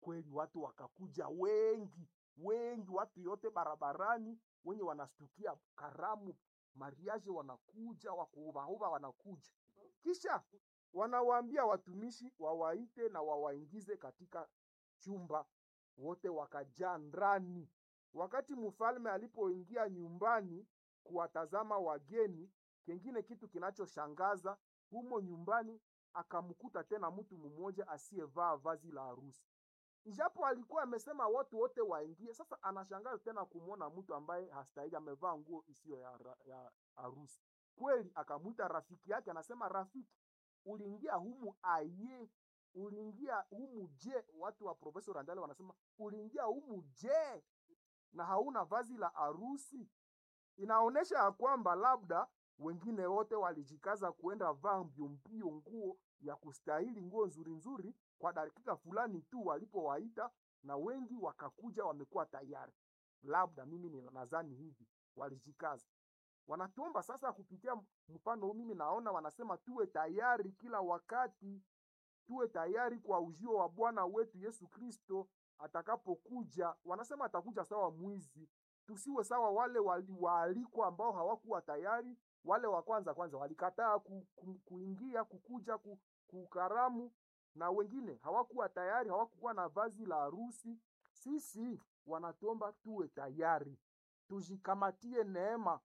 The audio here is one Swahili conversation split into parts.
kweli watu wakakuja wengi wengi, watu yote barabarani, wenye wanastukia karamu mariage wanakuja, wakuubahuba wanakuja, kisha wanawaambia watumishi wawaite na wawaingize katika chumba, wote wakajaa ndani. Wakati mfalme alipoingia nyumbani kuwatazama wageni, kengine kitu kinachoshangaza humo nyumbani, akamkuta tena mtu mmoja asiyevaa vazi la harusi ijapo alikuwa amesema watu wote waingie. Sasa anashangaza tena kumwona mtu ambaye hastahili amevaa nguo isiyo ya, ra- ya harusi. Kweli akamwita rafiki yake, anasema rafiki, uliingia humu aye, uliingia humu je? Watu wa Profesa Randale wanasema uliingia humu je, na hauna vazi la harusi? Inaonyesha ya kwamba labda wengine wote walijikaza kuenda vaa mbio mbio nguo ya kustahili, nguo nzuri nzuri kwa dakika fulani tu walipowaita, na wengi wakakuja wamekuwa tayari. Labda mimi ni- nadhani hivi, walijikaza. Wanatuomba sasa kupitia mfano huu, mimi naona wanasema tuwe tayari kila wakati, tuwe tayari kwa ujio wa Bwana wetu Yesu Kristo atakapokuja. Wanasema atakuja sawa mwizi, tusiwe sawa wale wali- waalikwa ambao hawakuwa tayari. Wale wa kwanza kwanza walikataa ku, ku, kuingia kukuja ku, kukaramu, na wengine hawakuwa tayari, hawakuwa na vazi la harusi. Sisi wanatuomba tuwe tayari, tujikamatie neema,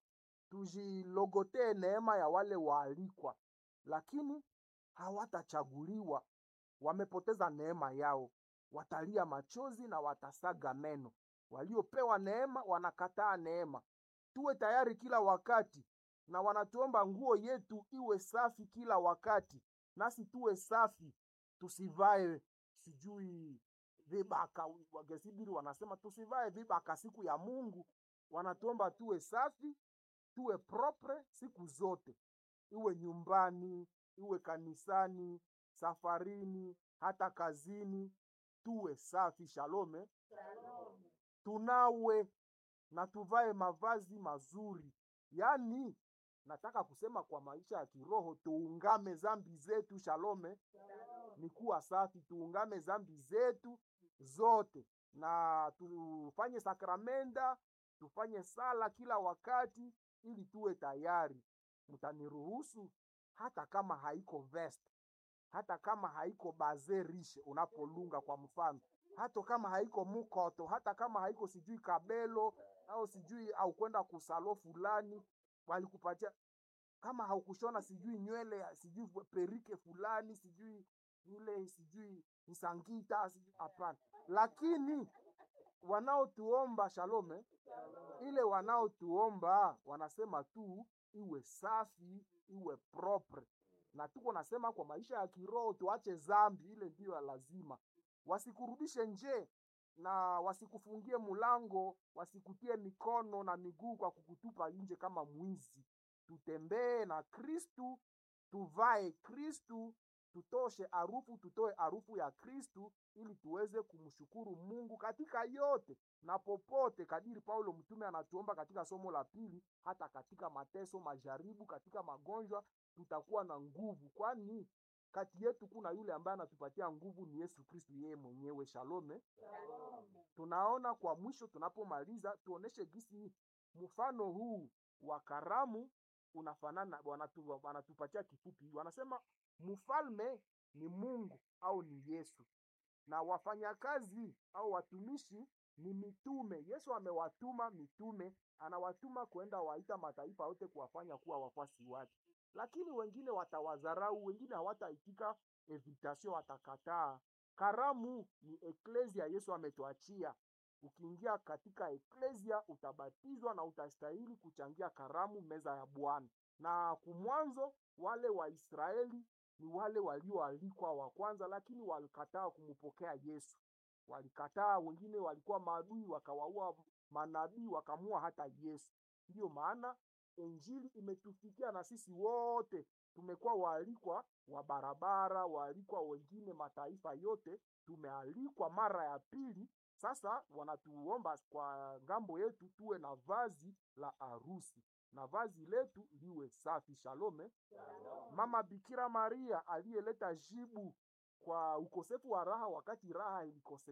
tujilogotee neema ya wale waalikwa, lakini hawatachaguliwa wamepoteza neema yao, watalia machozi na watasaga meno. Waliopewa neema wanakataa neema. Tuwe tayari kila wakati, na wanatuomba nguo yetu iwe safi kila wakati, nasi tuwe safi, tusivae sijui vibaka. Wagesibiri wanasema tusivae vibaka siku ya Mungu. Wanatuomba tuwe safi, tuwe propre siku zote, iwe nyumbani, iwe kanisani, safarini, hata kazini, tuwe safi. Shalome, tunawe na tuvae mavazi mazuri. Yaani, nataka kusema kwa maisha ya kiroho tuungame zambi zetu. Shalome, ni kuwa safi, tuungame zambi zetu zote na tufanye sakramenda, tufanye sala kila wakati, ili tuwe tayari. Mtaniruhusu hata kama haiko vest, hata kama haiko baze rishe unapolunga kwa mfano, hata kama haiko mukoto, hata kama haiko sijui kabelo au sijui au kwenda kusalo fulani walikupatia, kama haukushona sijui nywele ya- sijui perike fulani sijui ile sijui msangita sijui hapana, lakini wanaotuomba shalome, ile wanaotuomba wanasema tu iwe safi, iwe propre, na tuko nasema kwa maisha ya kiroho tuache zambi, ile ndiyo ya lazima. Wasikurudishe nje na wasikufungie mulango, wasikutie mikono na miguu kwa kukutupa nje kama mwizi. Tutembee na Kristu, tuvae Kristu, tutoshe harufu, tutoe harufu ya Kristu ili tuweze kumshukuru Mungu katika yote na popote, kadiri Paulo mtume anatuomba katika somo la pili, hata katika mateso, majaribu, katika magonjwa tutakuwa na nguvu, kwani kati yetu kuna yule ambaye anatupatia nguvu, ni Yesu Kristu yeye mwenyewe. Shalome. Tunaona kwa mwisho, tunapomaliza tuoneshe gisi mfano huu wa karamu unafanana. Wanatu, wanatupatia kifupi, wanasema mfalme ni Mungu au ni Yesu na wafanyakazi au watumishi ni mitume. Yesu amewatuma mitume, anawatuma kwenda waita mataifa yote kuwafanya kuwa wafuasi wake, lakini wengine watawadharau, wengine hawataitika invitation, watakataa. Karamu ni eklesia, Yesu ametuachia. Ukiingia katika eklesia utabatizwa na utastahili kuchangia karamu, meza ya Bwana. Na kumwanzo wale Waisraeli ni wale walioalikwa wa kwanza, lakini walikataa kumpokea Yesu. Walikataa, wengine walikuwa maadui, wakawaua manabii, wakamua hata Yesu. Ndiyo maana injili imetufikia na sisi wote tumekuwa waalikwa wa barabara, waalikwa wengine, mataifa yote tumealikwa mara ya pili. Sasa wanatuomba kwa ngambo yetu tuwe na vazi la harusi na vazi letu liwe safi. Shalome. Mama Bikira Maria aliyeleta jibu kwa ukosefu wa raha wakati raha ilikose